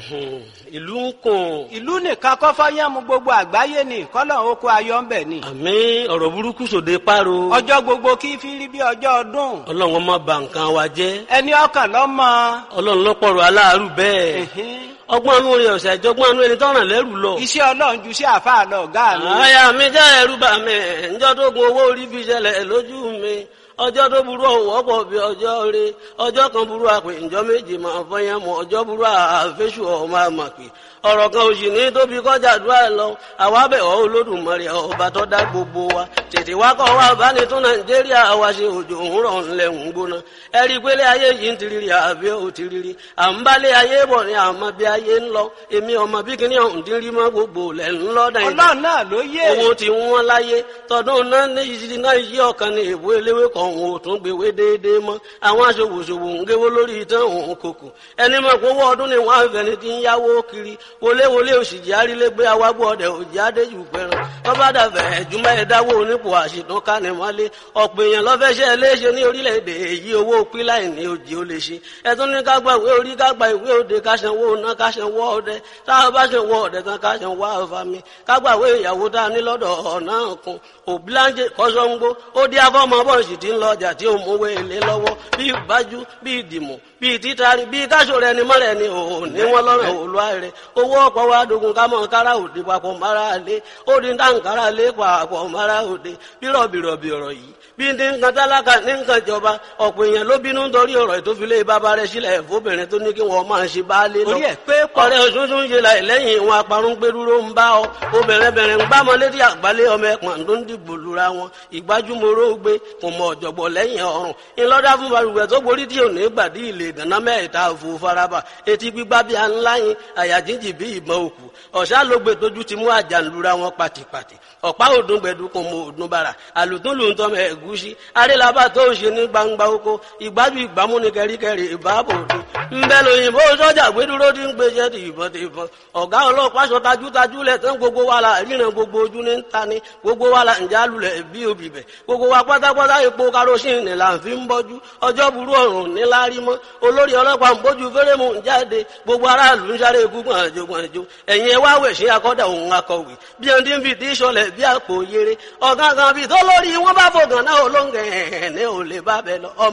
ìlú ń kùn. ìlú nìkan kọ́ fọ́yánmu gbogbo àgbáyé ni kọ́lọ̀ oko ayọ̀ ń bẹ̀ ni. àmì ọ̀rọ̀ burúkú sòde páro. ọjọ́ gbogbo kí fi rí bí ọjọ́ ọdún. ọlọ́run ọmọ bà nǹkan wa jẹ́. ẹni ọkàn lọ́mọ. ọlọ́run lọ́pọ̀rọ̀ aláàárù bẹ́ẹ̀. ọgbọ́n anú rẹ̀ ọ̀sẹ̀ ìjọgbọ́n anú ẹni tọ́ràn lẹ́rù lọ. iṣẹ́ ọlọ́run ju sí àfáà lọ ọ̀gá mi. àyà mi jẹ́ ẹ̀rù bà mí ǹjọ́ tó gun owó orí fi ṣẹlẹ̀ lójú mi ọjọ́ tó burú ọ̀wọ́ pọ̀ bí ọjọ́ rẹ ọjọ́ kan burú àpè ǹjọ́ méje máa fọyín mọ́ ọjọ́ burú àfẹ́sù ọmọ àmàpè ọ̀rọ̀ kan òsì ní tóbi kọjá àdúrà lọ àwa bẹ̀ ọ́ olódùmarè ọba tó dá gbogbo wa tètè wá kọ́ wa bá ní tún nàìjíríà wa ṣe òjò òun rọ̀ ńlẹ̀ ń gbóná ẹ rí i pé lé ayé yìí ń tiriri àbí ò tiriri à ń bá lé ayé bọ̀ ní àmọ́ bí ayé ń lọ èmi ọmọ bí kíní ọ̀hún ti rí mọ́ gbogbo lẹ̀ ń lọ́ dàn ọlọ́run náà ló yé. owó tí wọ́n láyé tọdún náà ní ìṣirí náà yí ọ̀kan ní èbó eléwé kan òun ò tún gbéwé déédéé mọ́ àwọn aṣòwòṣòwò ń géwó lórí ìtàn òun kòkò ẹni mọ̀ pé owó ọdún ni wọ́n á fẹ́ ni ti ń yáwó kiri wọléwọlé òṣìjì arílégbé awágbó ọdẹ òjì adéjù pẹran lọ́ba dàbẹ̀ ẹ̀júmọ́ ẹ̀dáwó onípò àṣìtàn kánimọ́lé ọ̀pọ̀ èèyàn lọ́fẹ́ṣẹ́ léṣe ní orílẹ̀-èdè èyí owó píláì ní òjì ó lè ṣe ẹ̀tún ní ká gba ìwé orí ká gba ìwé òde ká sanwó ná ká sanwó ọdẹ táwọn bá sanwó ọdẹ tán ká sanwó àfàmì ká gba ìwé ìyàwó tá a ní lọ́dọ̀ ọ̀nà kan òbíláńjẹ kọ́sọ́ngbó ó dí afọ́mọ bọ́ọ̀sì tí ń lọ ọjà tí ó mówó èlé lọ́wọ́ bí ìbájú bí ìdìmọ̀ bí títari bí káṣọ rẹ ni mọ́rẹ̀ ni òun ní wọ́n lọ́rọ̀ òlúwa rẹ̀ owó ọ̀pọ̀ wa dogun ká mọ̀ kára òde papọ̀ mara lé ó di dáǹkárá lé papọ̀ mara òde bí rọ̀bìrọ̀bì ọ̀rọ̀ yìí bí ní nǹkan tálákà ní nǹkan ìjọba ọ̀pọ̀ èèyàn ló bínú nítorí ọ̀rọ̀ ìtòfilé bàbá rẹ̀ sílẹ̀ fóbìnrin tó ní kí wọ́n máa ṣe baálé lọ. orí ẹ̀ pé pọ̀. ọ̀rẹ́ òṣùṣù ń ṣe láì lẹ́yìn ìwọn aparun gbẹdúró ń bá ọ obìnrin bẹ̀rẹ̀ ń bá ọmọ létí àgbálẹ̀ ọmọ ẹ̀pọ̀n tó ń dìbò lura wọn ìgbájúmọ́rọ́ gbé kò mọ ọ̀jọ̀gbọ̀ lẹ́yìn ọ̀run ńlọ́dá fún balùwẹ̀ tó borí tí ò ní gbàdí ilé ìdáná mẹ́ta òfò faraba etí gbígbá bí aláyin àyà jíjì bí ìbọn òkú ọ̀sá ló gbé tójú ti mú àjànlura wọn pàtìpàtì ọ̀pá òdùn gbẹ̀dú kò mọ òdùn bàrà àlùtún lù ń tọ́ mọ ẹ̀gúsí arélabà tó ń ṣe ní gbangba oko ìgbájú ìgbámú ni kẹríkẹrí ìbáàbò òde ńbẹ lóyìnbó sọ́jà gbẹdúró ti ń gbéṣẹ́ ti ìbọn ti ìbọn ọ̀gá ọlọ́pàá sọ tajútajú lẹ̀ tán gbogbo wa la ríran gbogbo ojú ní ta ni gbogbo wa la ń jálulẹ̀ bí obì bẹ̀ gbogbo wa pátápátá epo karosín ni là ń fi ń bọ́jú ọjọ́ burú ọ̀run níláárí mọ́ olórí ọlọ́pàá ń bójú fẹ́rẹ́mù ń jáde gbogbo aráàlú ń sáré gúngbọ̀n àjò gbọ̀njò ẹ̀yìn ẹ̀ wá wẹ̀ sí akọ́dà òun akọ̀wé bí ẹni tí ń fi tí sọlẹ̀ bí àpò yere ọ̀gángan bíi tó lórí wọn bá fògàn náà olóńgẹ̀ ẹ̀ ní ò lè bá bẹ lọ